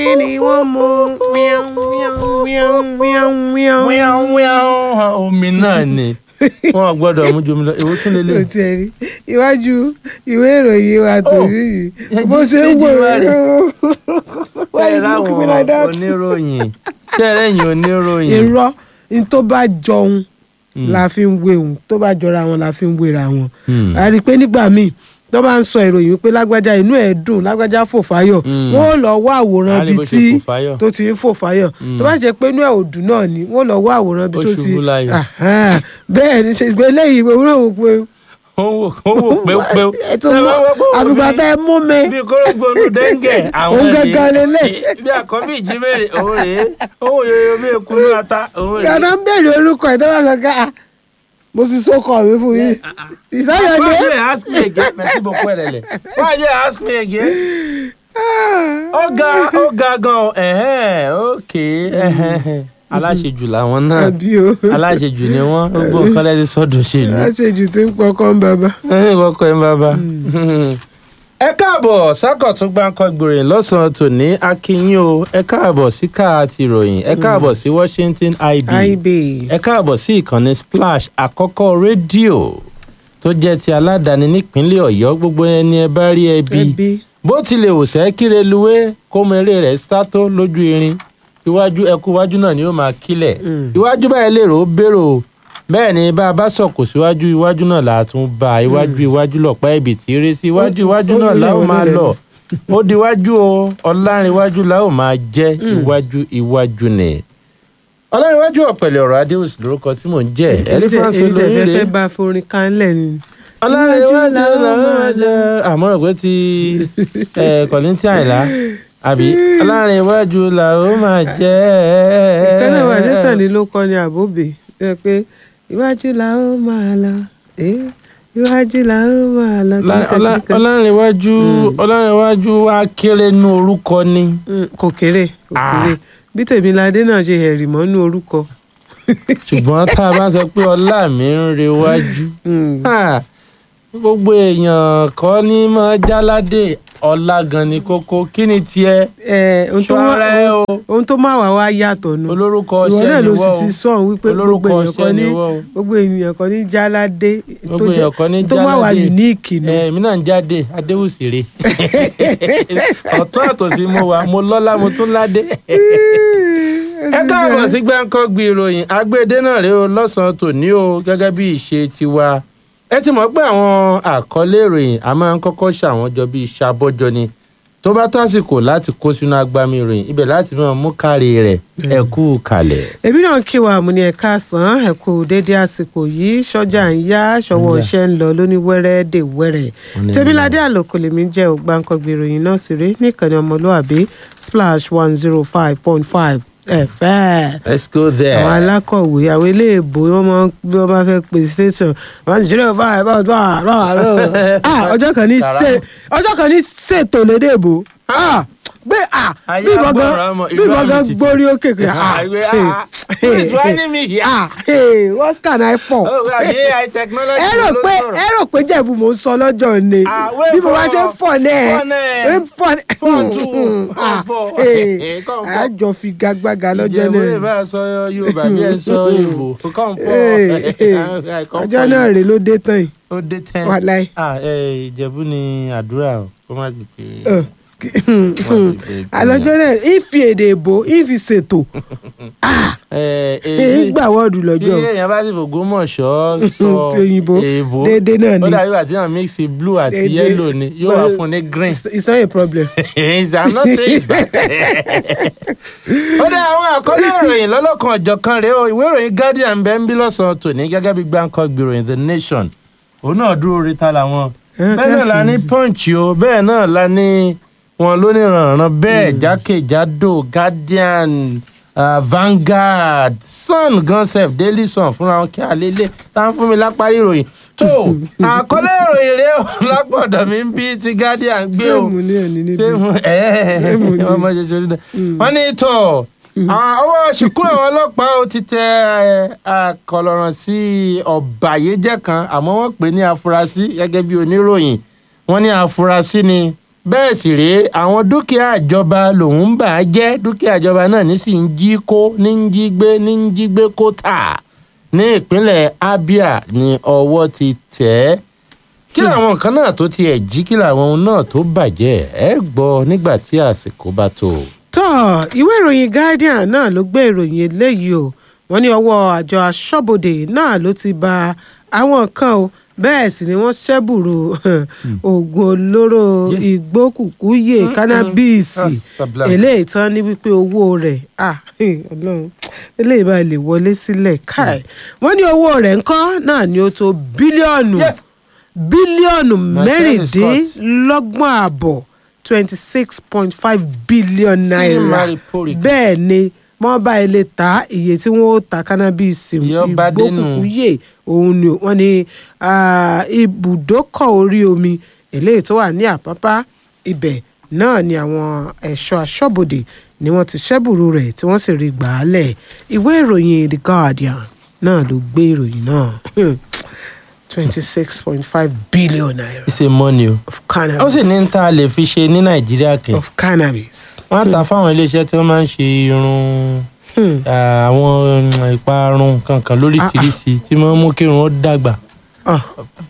kí ni wọ́n mú wíán wíán wíán wíán wíán. wíwọ́n wíwọ́n omi náà ni wọn gbọ́dọ̀ mú jomi lọ èwo tún o lélẹ̀. ti ẹ̀ rí iwájú ìwé ìròyìn wa tó Oh. rí yìí Ẹ bó jí- ṣe ń ẹ jí wò wá rè. why ṣe you look me like láwọn that. oníròyìn ṣe lẹ́yìn oníròyìn. irọ́ n tó bá jọun la fi ń wéhun tó bá jọra wọn la fi ń wéra wọn. Hmm. a rí i pé nígbà míì tó bá ń sọ ìròyìn wípé lágbájá inú ẹ̀ dùn lágbájá fò fáyọ̀ Mm. wọ́n ó lọ wá àwòrán A rí bíi bó ṣe tí fò fáyọ̀. tó ti ń fò fáyọ̀ tó bá ṣe pé inú ẹ̀ ò dùn náà ni wọ́n lọ wá àwòrán bíi Ó tó ti ṣubú láyọ̀. Àhán. bẹ́ẹ̀ ni ṣe gbé eléyìí òun náà wò pé ó wò ó wò péwpéw. ẹ tó mọ àfìgbà tẹ ẹ mú mi bí kórógbónú dẹ́ngẹ̀ àwọn Òun ni. gangan lélẹ̀. bí àkọ́bí ìjímèrè òun rèé owó yoyo bí ekunú ata òun rèé. gàdá ń bèrè orúkọ ẹ̀ tó bá sọ ká ah, mo ti sókọ mi fún yín ìsáyọ̀ Why dé you ask me again? Merci beaucoup, Ẹ̀rẹ̀lẹ̀. Why you ask me again? Ó ga ó ga gan o. Ẹ̀hẹ́n, okay. ẹ̀hẹ́n. Aláṣejù làwọn náà. àbí o Aláṣejù ni wọ́n. Gbogbo nǹkan lẹ́sìn sọ́dọ̀ ṣèlú. aṣèjù tí ń pọkàn bàbá. Ẹ̀hìn kọ́kọ́ ẹ̀ ń bàbá. Ẹ káàbọ̀ sákọ̀tún gbáǹkọ́ gbòòrìn lọ́sàn-án tòní akínyìn o. Ẹ káàbọ̀ sí káà ti ròyìn. Ẹ káàbọ̀ sí Washington IB. ib ẹ káàbọ̀ sí ìkànnì splash àkọ́kọ́ rédíò tó jẹ́ ti aládàáni nípínlẹ̀ ọ̀yọ́ gbogbo ẹni ẹ bá rí ẹbí ẹbí bó tilẹ̀ ò sẹ́ kíreluwé kó mọ eré rẹ̀ sátó lójú irin iwájú ẹkú iwájú náà ni ó máa kílẹ̀ Mm. iwájú báyìí lè rò ó bèrò bẹ́ẹ̀ ni bá a bá sọ̀kò síwájú iwájú náà là á tún bá a iwájú iwájú lọ̀pá ibi tí eré sí iwájú Ó- iwájú ó náà là ó nílẹ̀, ó máa nílẹ̀. lọ ó di iwájú o ọlárinwájú là ó máa jẹ́ iwájú iwájú ni ọlárinwájú ọ̀pẹ̀lẹ̀ ọ̀rọ̀ adéhùsì lórúkọ tí mò ń jẹ́ ẹlífàǹsì èmi tẹ̀ olóyún fẹ́ rèé bá forin kan lẹ̀ ni. ọlọ́rẹ̀wájú Iwájú la ó máa làwọn lọ. àmọ́ rẹ̀ pé ti kọ̀lìntì àìlá àbí ọlọ́rẹ̀wájú là ó máa jẹ́ ìkànnì wà lẹ́sàn ni ló kọ́ ni àbóbè ẹ pé iwájú la ó máa lọ eh, iwájú la ó máa lọ. kíníkan, kíníkan. ọlọ́rẹ̀wájú ọlọ́rẹ̀wájú wa kéré nú orúkọ ni Mm, kò kéré kò Ah. kéré bí tèmiládé náà ṣe hẹ̀rì mọ́nú orúkọ. ṣùgbọ́n tá a bá sọ pé ọlá mi ń rewájú Mm. Ah, gbogbo èèyàn kọ́ ní mọ́ jáládé ọlá gan ni kókó kí ni tiẹ̀ Eh, ohun tó ṣọ́ra ẹ wá- o ohun tó máa wà wá yàtọ̀ nù. olórúkọ ìwọ ọṣẹ náà ni ló wọ́n sì o ti sọ̀hún wípé gbogbo olórúkọ èèyàn kan ọṣẹ ní ni wọ́n o. gbogbo èèyàn kan ní jáládé tó gbogbo jẹ́- èèyàn kan ní tó máa wà jáládé. unique nù. èmi náà ń jáde adéwùsèré ọ̀tún àtòsí mo wà mo lọ́lá mo tún ládé. ẹ káàbọ̀ sí gbáǹkọ́gbì ìròyìn agbédé náà rèé o lọ́sàn-án tòní o gẹ́gẹ́ bí ìṣe tiwa ẹ ti mọ̀ pé àwọn àkọlé ìròyìn a máa ń kọ́kọ́ ṣàwọn jọ bíi ṣàbọ́jọ ni tó bá tó àsìkò láti kó sínú agbami ìròyìn ibẹ̀ láti máa mú kárí rẹ̀ ẹ kú kalẹ̀. èmi náà kí wa àmúni ẹ̀ka sàn ẹ̀ kú déédéé àsìkò yìí sọ́jà ń yá ṣọwọ́ Ń yá. iṣẹ́ ń lọ lóní wẹ́rẹ́ dè wẹ́rẹ́ Wọ́n ní tẹ́míládé àlòkù lèmi jẹ́ ògbáǹkọ́gbì ìròyìn náà sì rí níkànnì ọmọlúàbí splash one zero five point five ẹ̀fẹ́ let's go there. àwọn alákọ̀wé àwọn iléèbó wọn máa ń bí wọ́n bá fẹ́ pè station one zero five point five ah ọjọ́ kan ní ṣe ọjọ́ kan ní ṣètò lédè èbó ah gbé ah Ayé bí ìbọn gan agbára ọmọ, bí ìbọn ìlú gan àmì títì. gbórí òkè pé ah Àìwé, ah, who is whining me here? ah hey, what can I for? Oh, God, AI technology ẹ rò ló pé sọ̀rọ̀. ẹ rò pé jẹ̀bù mò ń sọ lọ́jọ́ ni Ah, wait bí mo bá for- ṣe ń fọ̀ náà fọ̀ náà. ẹ ń fọ̀ Fọ̀ tún, ah fọ̀. hey, Come, come. àjọ fi gagbága lọ́jọ́ ìjẹ̀bú lè náà bá sọ yorùbá bí ẹ sọ yorùbá kàn fọ Hey, hey, ọjọ́ náà rèé ló dé tán yìí ó dé tẹ́ wàláì. Ah, eh, ìjẹ̀bú ni àdúrà o kó má gbé pé Ẹ, àlọ́jọ́ náà ìfi èdè èbó ìfi ṣètò èyí gbà wọ́ọ̀dù tí lọ́jọ́ èèyàn bá sì fògbómọ̀ṣọ́ sọ Ti òyìnbó, èèbó déédéé náà ni. ó dàbí ìgbà tí wọ́n mix blue àti Déédéé. yellow ni yóò wá But- fún ní green. It's- it's not a problem. I'm not saying it's bad. ó dá àwọn àkọlé ìròyìn lọ́lọ́kan ọ̀jọ̀kan rèé o ìwé ìròyìn guardian bẹ́ẹ̀ ń bí lọ́sàn-án tòní gẹ́gẹ́ bí gbáǹkọ́ gbìròyìn the nation òun náà dúró ríta làwọn Eh, bẹ́ẹ̀ náà la ní punch o bẹ́ẹ̀ náà la ní wọn lóníranran bẹ́ẹ̀ jákèjádò guardian uh, Vanguard Sun gan sef Daily Sun fúnra wọn kí alẹ́lẹ́ tá ń fún mi lápárí ìròyìn tó àkọlé ìròyìn rèé o lápọ̀dọ̀ mi ń bí ti guardian gbé o sẹ́ẹ̀mù ní òní níbi. sẹ́mu Sẹ́mu ni. ọmọ ṣe ṣorí náà. wọ́n ní tọ̀ àwọn ọwọ́ ṣìkún àwọn ọlọ́pàá ó ti tẹ ẹ, akọlọ̀ràn sí ọ̀bàyéjẹ́ kan àmọ́ wọ́n pè ní afurasí gẹ́gẹ́ bí oníròyìn wọ́n ní afurasí ni bẹ́ẹ̀ sì rèé àwọn dúkìá ìjọba lòun ń bà á jẹ́ dúkìá ìjọba náà ní sì ń jí kó ní ń jí gbé ní ń jí gbé kó tà ní ìpínlẹ̀ Abia ní ọwọ́ ti tẹ̀ ẹ́ kí làwọn nǹkan náà tó tiẹ̀ jí kí làwọn ohun náà tó bàjẹ́ ẹ gbọ́ nígbà tí àsìkò bá tó. tó ìwé ìròyìn Guardian náà ló gbé ìròyìn eléyìí o wọ́n ní ọwọ́ àjọ aṣọ́bodè náà ló ti ba àwọn kan o bẹ́ẹ̀ sì ni wọ́n ṣẹ́bùrú oògùn olóró ìgbókùkúyè kánábíìsì Asabla. eléyìí tán ní wípé owó rẹ̀ ah ọlọ́run eléyìí bá lè wọlé sílẹ̀ káì wọ́n ní owó rẹ̀ ńkọ́ náà ni ó tó bílíọ̀nù Yeah. bílíọ̀nù Michelle Scott. mẹ́rìndínlọ́gbọ̀n àbọ̀ twenty six point five billion naira Mary Porrick. bẹ́ẹ̀ ni wọ́n bá ilé ta iye tí wọ́n ó ta cannabis Yọ bá dénú. ìgbókùnkúyè òun ni wọ́n ní ah, ibùdókọ̀ orí omi eléyìí tó wà ní àpápá ibẹ̀ náà ni àwọn ẹ̀ṣọ́ aṣọ́bodè ni wọ́n ti ṣẹ́bùrú rẹ̀ tí wọ́n sì rí gbà á lẹ̀ ìwé ìròyìn the guardian náà ló gbé ìròyìn náà twenty six point five billion naira ṣe mọ́ni o of cannabis ó sì ní tá a lè fi ṣe ní Nàìjíríà kẹ́ of cannabis. wọ́n á ta fáwọn iléeṣẹ́ tí wọ́n máa ń ṣe irun Hmm. ah, àwọn mm, ìparun kankan lóríṣiríṣi tí wọ́n mú kí irun ó dàgbà. Ah.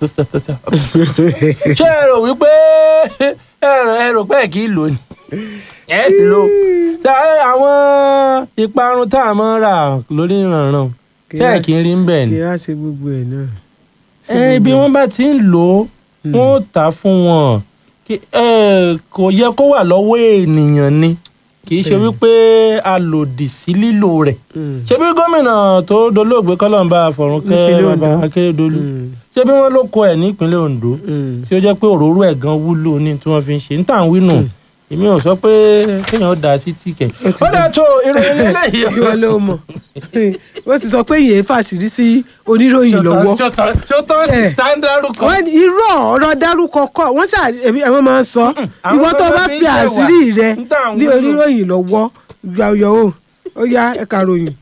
ṣé ẹ rò wípé ẹ rò ẹ rò pé ẹ kì í lò ní ẹ lò ṣé àwọn ìparun tá a máa ń rà lórí ìrànràn ṣé ẹ kì í rí ń bẹ̀ ni. kí á ṣe gbogbo ẹ̀ náà. Ṣé ẹ bí gbogbo wọ́n bá ti ń lò ó wọ́n ó tà á fún wọn Kí- ẹ, kò yẹ kó wà lọ́wọ́ ènìyàn ni kì í ṣe Mm. wípé a lòdì sí lílò rẹ̀ Mm. ṣebí gómìnà tó dolóògbé kọ́lọ́mbà àfọ̀rúnkẹ́ Nípínlẹ̀ bàbá Ondo. akérèdọ́lù Mm. ṣebí wọ́n ló kọ ẹ̀ nípínlẹ̀ Ondo Mm. tí ó jẹ́ pé òróró ẹ̀ gan wúlò ní tí wọ́n fi ń ṣe ń tàn wínú èmi ò sọ pé kéèyàn dà sí tíkẹ̀ Ó ti ó dà tó ìròyìn lélẹ́yìí kí wọ́n ló mọ̀ wọ́n ti sọ pé yèé fàṣírí sí oníròyìn lọ́wọ́. ṣótọ́ Eh. tá ń dárúkọ wọ́n ní irọ́ ọ̀rọ̀ dárúkọ kọ́ wọ́n ṣà èmi ẹ̀wọ̀n máa ń sọ àwọn ìwọ tó tó bá fi ń fi ṣẹ̀wà. àṣírí rẹ ń tà ń ní wúlò. oníròyìn lọ́wọ́ yọ̀yọ̀ o ó yá ẹ̀ka ròyìn.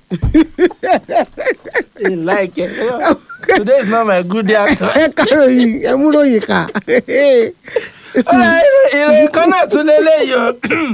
I like it. Today is not my good day at all. ẹ̀ka ròyìn ẹ̀mú ròyìn kà. Ọ̀rẹ́ ìròyìn kan náà tún lélẹ́yìí o.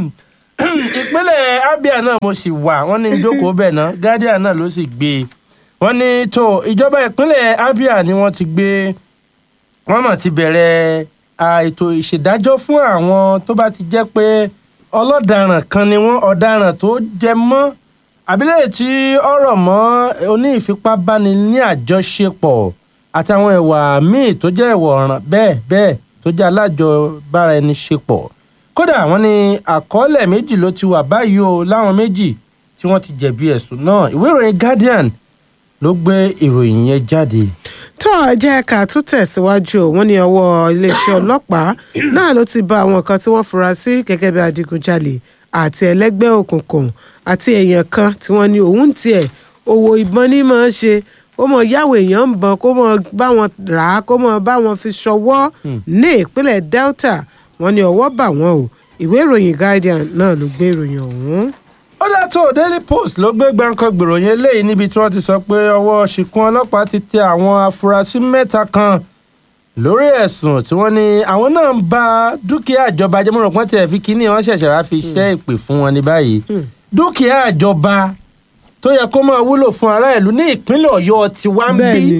Ìpínlẹ̀ Abia náà mo sì wà, wọ́n ní ìjókòó bẹ̀ náà, Guardian náà ló sì gbé e. Wọ́n ní tó ìjọba ìpínlẹ̀ Abia ni wọ́n ti gbé wọ́n mọ̀ ti bẹ̀rẹ̀ à, ètò ìṣèdájọ́ fún àwọn tó bá ti jẹ́ pé ọlọ́daràn kan ni wọ́n ọ̀daràn tó jẹ mọ́ àbílẹ̀ tí ọ̀rọ̀ mọ́ oní ìfipábáni ní àjọṣepọ̀ àtàwọn ẹ̀wà míì tó jẹ́ ẹ̀wọ̀ ọ̀ràn bẹ́ẹ̀ bẹ́ẹ̀ tó jẹ́ alájọbára ẹni ṣepọ̀ kódà wọ́n ní àkọọ́lẹ̀ méjì ló ti wà báyìí o láwọn méjì tí wọ́n ti jẹ̀bi ẹ̀sùn náà ìwé ìròyìn Guardian ló gbé ìròyìn yẹn jáde. tó ẹ jẹ́ ká tún tẹ̀síwájú o wọ́n ní ọwọ́ iléeṣẹ́ ọlọ́pàá náà ló ti bá àwọn kan tí wọ́n fura sí gẹ́gẹ́ bí adigunjalè àti ẹlẹ́gbẹ́ òkùnkùn àti èèyàn kan tí wọ́n ní òun tiẹ̀ owó ìbọn ní máa ń ṣe kó mọ yáwó èèyàn ń bọn kó mọ bá wọn rà á kó mọ bá wọn fi ṣọwọ́ ní ìpínlẹ̀ Delta wọ́n ní ọwọ́ bà wọ́n o ìwé ìròyìn Guardian náà ló gbé ìròyìn ọ̀hún. ó dàtọ̀ Daily Post ló gbé gbàǹkan gbèròyìn eléyìí níbi tí wọ́n ti sọ pé ọwọ́ ṣìkún ọlọ́pàá ti tẹ àwọn afurasí mẹ́ta kan lórí ẹ̀sùn tí wọ́n ní àwọn náà ń ba dúkìá ìjọba jẹ́ mọ́rọ̀ pọ́n tiẹ̀ fi kínní wọ́n ṣẹ̀ṣẹ̀ wá fi ṣẹ́ ìpè fún wọn ní báyìí dúkìá ìjọba tó yẹ kó máa wúlò fún ará ìlú ní ìpínlẹ̀ Ọ̀yọ́ ti wá ń bí bẹ́ẹ̀ni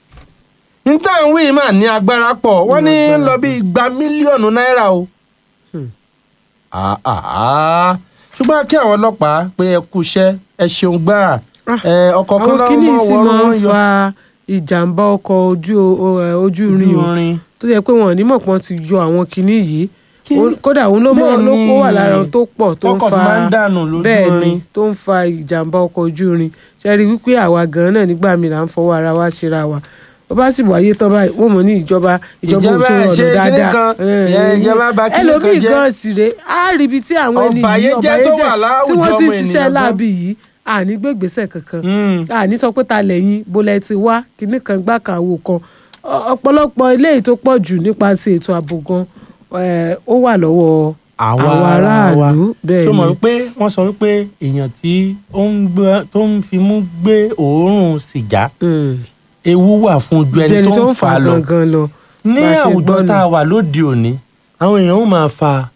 níta ń wí mà ní agbára pọ̀ wọ́n ní Ní agbára lọ bí igba mílíọ̀nù náírà o. Hmm. Ah, ah, ah. ṣùgbọ́n kí àwọn ọlọ́pàá pé ẹ kú iṣẹ́ ẹ ṣeun gbáà Ah, ẹ ọkọ̀ kan àwọn láwọn kìíní mọ̀ sì wọ́n máa wọ́n ń yọ fa ìjàmbá ọkọ̀ ojú o- ẹ, ojú irin o orin. tó yẹ pé wọn ò ní mọ̀ pọ́n ti yọ àwọn kinní yìí Kí- Ó- kódà òun ló mọ Bẹ́ẹ̀ ló ni. kó wà lára ohun tó pọ̀ tó ń Tọkọ̀ fa fi máa ń dànù lójú bẹ́ẹ̀ ni irin. tó ń fa ìjàmbá ọkọ̀ ojú irin ṣe rí i wípé àwa gan-an náà nígbà míì là ń fọwọ́ ara wa ṣera wa ó bá sì wáyé tán báyìí wọ́n mọ̀ ní ìjọba ìjọba Ìjọba òṣèlú ṣe ọ̀nà kinní dáadáa kan, Eh, ìyẹn ìjọba bà kinní kan ẹlòmíì jẹ́. gan sì rè á rí ibi tí àwọn ẹni yìí Ọ̀bàyéjẹ́ tó wà tí láwùjọ wọ́n ti ń ọmọ ṣiṣẹ́ ènìyàn gan. láabi yìí àní gbégbèsè kankan Mm. àní sọ pé ta lẹ́yìn bólẹ̀ ti wá kinní kan gbá kan àwò kan Ọ- ọ̀pọ̀lọpọ̀ eléyìí tó pọ̀ jù nípasẹ̀ ètò ààbò gan eh, ó wà lọ́wọ́ àwa àwọn ara wa aráàlú bẹ́ẹ̀ tó mọ̀ ni wípé wọ́n sọ wípé èèyàn tí ó ń gbé- tó ń fimú gbé òórùn sìgá Mm. ewu wà fún ju ẹni Ju tó ń fà á lọ gangan lọ ní bá a ṣe àwùjọ gbọ́ tá nù. a wà lóde òní àwọn èèyàn ó máa fa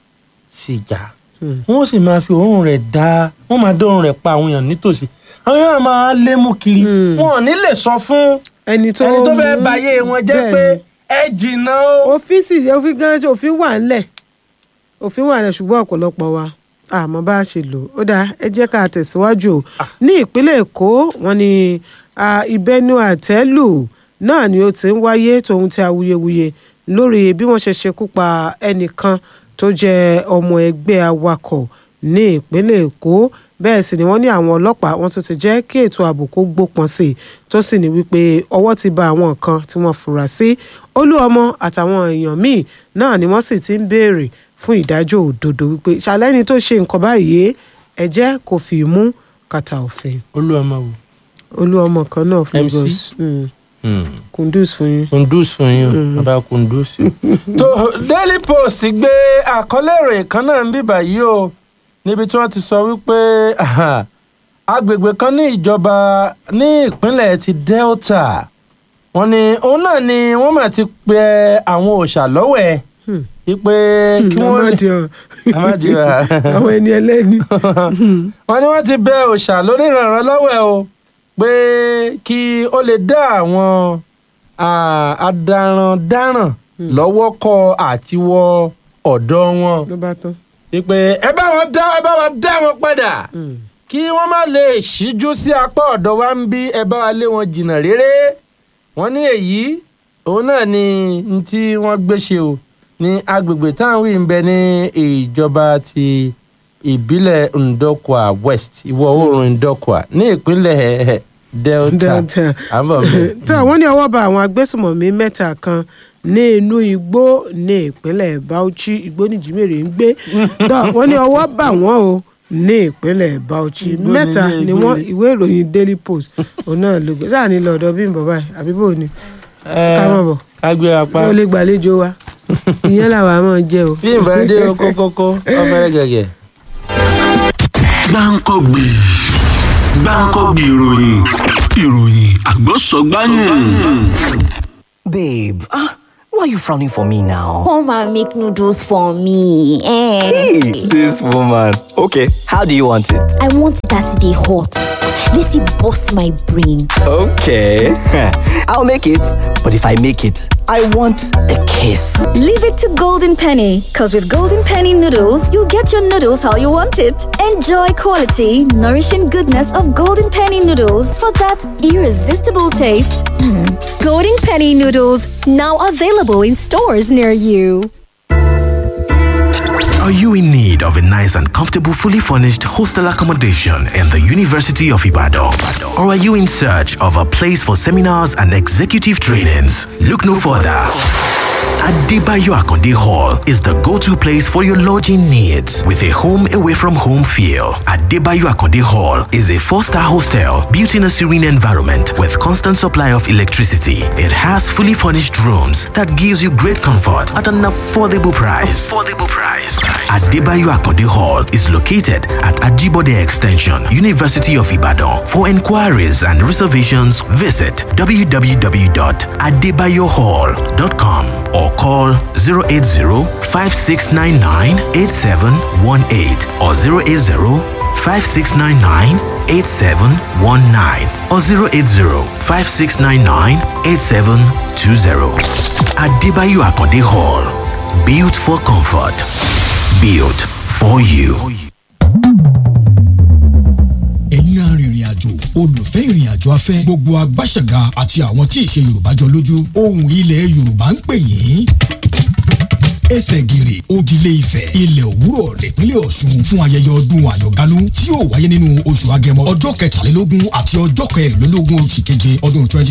sìgá wọ́n sì máa fi òórùn rẹ̀ dá wọ́n máa dá òórùn rẹ̀ pa àwọn èèyàn nítòsí àwọn èèyàn máa lé mú kiri wọn ò ní lè sọ fún ẹni tó ẹni tó fẹ́ mú- báyé wọn jẹ́ bẹ́ẹ̀ pé ni. ẹ jìnnà o. òfin sì òfin gan òfin wà ńlẹ̀ òfin wà ńlẹ̀ ṣùgbọ́n ọ̀pọ̀lọpọ̀ wa àmọ́ bá a ṣe lò ó dáa ẹ jẹ́ ká tẹ̀síwájú o ní ìpínlẹ̀ èkó wọ́n ní ah, ìbẹnu àtẹ́lù náà ni ó ti ń wáyé tòun ti awuyewuye lórí bí wọ́n ṣe ṣekú pa ẹnìkan tó jẹ́ ọmọ ẹgbẹ́ awakọ̀ ní ìpínlẹ̀ èkó bẹ́ẹ̀ sì ni wọ́n ní àwọn ọlọ́pàá wọ́n tún ti jẹ́ kí ètò ààbò kó gbópọn sí i tó sì ní wípé ọwọ́ ti ba àwọn kan tí wọ́n fura sí olúọmọ àtàwọn èèyàn míì náà ni wọ́n sì ti ń béèrè fún ìdájọ́ òdodo wípé ṣàlẹ́ni tó ṣe nǹkan báyìí ẹ jẹ́ kó fi mú kàtà òfin olúwàmọ wò. olúọmọ kan náà fún MC? Lagos Mm. kundus fún yín. kundus fún yín o bàbá kundus. tó daily post gbé àkọlé ìròyìn kan náà ń bíbà yìí o níbi tí wọ́n ti sọ wípé aha, agbègbè kan ní ìjọba ní ìpínlẹ̀ ti delta wọ́n ní òun náà ni wọ́n mà ti pe àwọn òòṣà lọ́wẹ̀ Hmm. wípé kí wọ́n lè Amádio. Amádio. àwọn ẹni ẹlẹ́ni. wọ́n ní wọ́n ti bẹ òòṣà lórí ìrànràn lọ́wẹ̀ o pé kí ó lè dá àwọn ah, adarandaran lọ́wọ́ kọ́ àti wọ ọ̀dọ̀ wọn ló bá tán. wípé ẹ bá wọn dá ẹ bá wọn dá wọn padà kí wọ́n má lè ṣíjú sí apá ọ̀dọ̀ wa ń bí ẹ bá wa lé wọn jìnnà réré wọ́n ní èyí òun náà ni n tí wọ́n gbé ṣe o ní agbègbè táwọn wí ń bẹ ní ìjọba ti ìbílẹ̀ ndokwa west ìwọ̀ oòrùn ndokwa ní ìpínlẹ̀ delta Delta. àbọ̀ bẹ́ẹ̀. tó àwọn ní ọwọ́ bá àwọn agbésùmọ̀mí mẹ́ta kan ní inú igbó ní ìpínlẹ̀ Bauchi igbó nìjímèrè ń gbé tó wọ́n ní ọwọ́ bá wọn o ní ìpínlẹ̀ Bauchi Igbó mẹ́ta nílé ni igbó wọ́n ni. ìwé ìròyìn Daily Post òun náà ló gbé sáà ní lọ́dọ̀ bí n bọ̀ báyìí àbí bò ní ká mọ̀ bọ̀ ká gbéra pa ó lè gbàlejò wa ìyẹn làwọn àmọ́ jẹ́ o. bí ìbá dé kókókó ọfẹrẹ gẹgẹ. gbáǹkọ́gbì gbáǹkọ́gbì ìròyìn ìròyìn àgbọ̀sọ̀gbáyùn. Babe, ah, why are you frowning for me now? Come and make noodles for me. Eh. Hey, this woman. Okay, how do you want it? I want it as they hot. Let it bust my brain. Okay, I'll make it. But if I make it, I want a kiss. Leave it to Golden Penny, because with Golden Penny noodles, you'll get your noodles how you want it. Enjoy quality, nourishing goodness of Golden Penny noodles for that irresistible taste. Golden Penny noodles now available in stores near you. Are you in need of a nice and comfortable, fully furnished hostel accommodation in the University of Ibadan? Or are you in search of a place for seminars and executive trainings? Look no further. Adebayo Akonde Hall is the go-to place for your lodging needs with a home away from home feel. Adebayo Akonde Hall is a four-star hostel built in a serene environment with constant supply of electricity. It has fully furnished rooms that gives you great comfort at an affordable price. Affordable price. Adebayo Akonde Hall is located at Ajibode Extension, University of Ibadan. For inquiries and reservations, visit www.adebayohall.com or call 080-5699-8718 or 080-5699-8719 or 080-5699-8720. Adebayo Akonde Hall. Built for comfort. Built for you. ẹ̀yin arìnrìn àjò olùfẹ́ ìrìn àjò afẹ́ gbogbo agbáṣẹ̀gà àti àwọn tí ìṣe yorùbá jọ lójú ohùn ilẹ̀ yorùbá ń pè yín ẹsẹ̀ gìrì òdìlé ifẹ̀ ilẹ̀ òwúrọ̀ nípínlẹ̀ ọ̀ṣun fún ayẹyẹ ọdún àyọ̀gálú tí yóò wáyé nínú oṣù agẹmọ ọjọ́ kẹtàlélógún àti ọjọ́ kẹrìnlélógún oṣù keje ọdún twenty